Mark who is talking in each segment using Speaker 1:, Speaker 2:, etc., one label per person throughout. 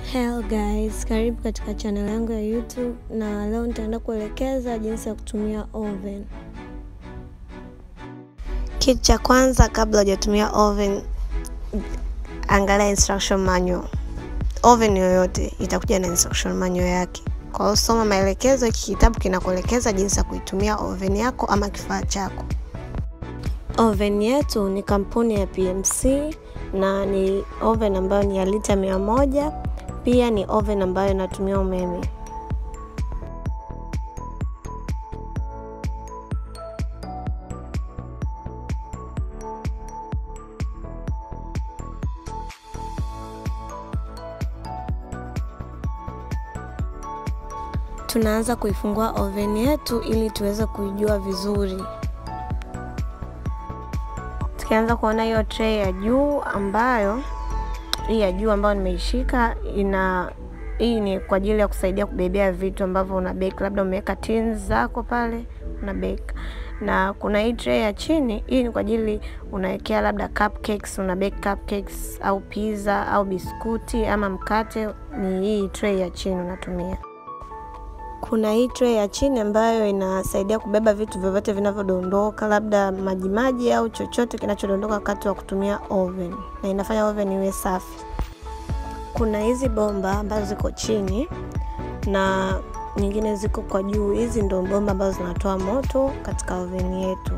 Speaker 1: Hello guys, karibu katika channel yangu ya YouTube na leo nitaenda kuelekeza jinsi ya kutumia oven. Kitu cha kwanza kabla hujatumia oven, angalia instruction manual. Oven yoyote itakuja na instruction manual yake. Kwa hiyo soma maelekezo, hiki kitabu kinakuelekeza jinsi ya kuitumia oven yako ama kifaa chako. Oven yetu ni kampuni ya PMC na ni oven ambayo ni ya lita mia moja. Pia ni oven ambayo inatumia umeme. Tunaanza kuifungua oven yetu ili tuweze kuijua vizuri. Tukianza kuona hiyo tray ya juu ambayo hii ya juu ambayo nimeishika ina hii ni kwa ajili ya kusaidia kubebea vitu ambavyo una bake, labda umeweka tins zako pale una bake. Na kuna hii tray ya chini, hii ni kwa ajili unawekea labda cupcakes, una bake cupcakes au pizza au biskuti ama mkate, ni hii tray ya chini unatumia. Kuna hii tray ya chini ambayo inasaidia kubeba vitu vyovyote vinavyodondoka, labda majimaji au chochote kinachodondoka wakati wa kutumia oven, na inafanya oven iwe safi. Kuna hizi bomba ambazo ziko chini na nyingine ziko kwa juu. Hizi ndo bomba ambazo zinatoa moto katika oven yetu.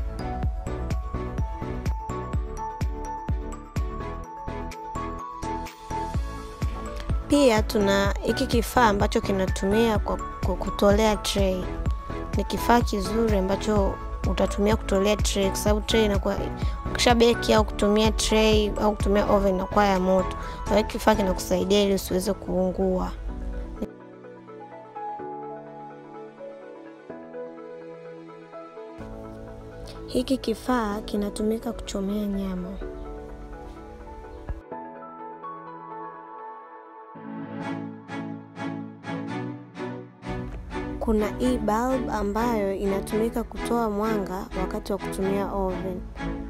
Speaker 1: Pia tuna hiki kifaa ambacho kinatumia kwa, kwa kutolea tray. Ni kifaa kizuri ambacho utatumia kutolea tray, kwa sababu tray inakuwa ukisha beki au kutumia tray au kutumia oven inakuwa ya moto. Kwa hiyo kifaa kinakusaidia ili usiweze kuungua. Hiki kifaa kinatumika kuchomea nyama. Kuna hii bulb ambayo inatumika kutoa mwanga wakati wa kutumia oven.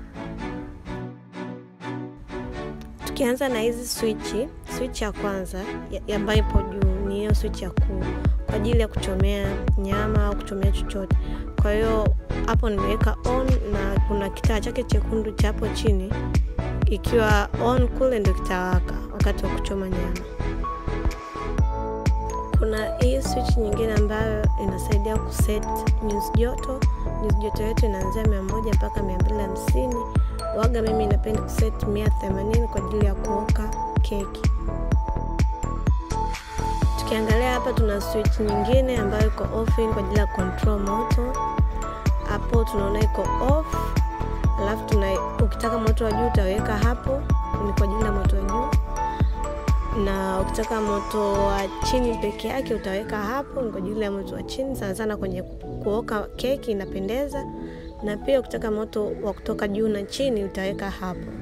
Speaker 1: Tukianza na hizi swichi, switch ya kwanza ambayo ipo juu ni hiyo switch ya kuu kwa ajili ya kuchomea nyama au kuchomea chochote. Kwa hiyo hapo nimeweka on na kuna kitaa chake chekundu cha hapo chini, ikiwa on kule ndio kitawaka wakati wa kuchoma nyama. Kuna hii switch nyingine ambayo inasaidia kuset nyuzi joto. Nyuzi joto yetu inaanzia mia moja mpaka mia mbili hamsini. Waga mimi napenda kuset mia themanini kwa ajili ya kuoka keki. Tukiangalia hapa, tuna switch nyingine ambayo iko off kwa ajili ya control moto. Hapo tunaona iko off, alafu tuna ukitaka moto wa juu utaweka hapo, ni kwa ajili ya moto wa juu na ukitaka moto wa chini peke yake utaweka hapo, ni kwa ajili ya moto wa chini, sana sana kwenye kuoka keki inapendeza. Na pia ukitaka moto wa kutoka juu na chini utaweka hapo.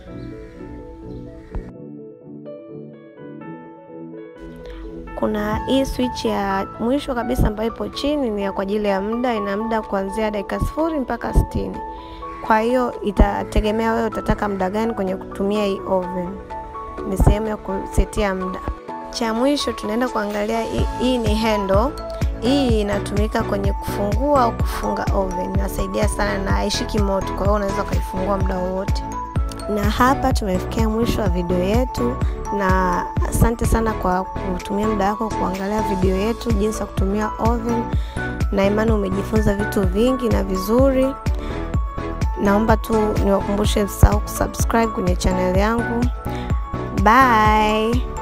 Speaker 1: Kuna hii switch ya mwisho kabisa ambayo ipo chini, ni kwa ajili ya muda, ina muda kuanzia dakika sifuri mpaka sitini. Kwa hiyo itategemea wewe utataka muda gani kwenye kutumia hii oven ni sehemu ya kusetia muda. Cha mwisho tunaenda kuangalia hii, hii ni handle. Hii inatumika kwenye kufungua au kufunga oven, inasaidia sana na haishiki moto, kwa hiyo unaweza ukaifungua muda wowote. Na hapa tumefikia mwisho wa video yetu, na asante sana kwa kutumia muda wako kuangalia video yetu jinsi ya kutumia oven, na imani umejifunza vitu vingi na vizuri. Naomba tu niwakumbushe msahau kusubscribe kwenye channel yangu. Bye.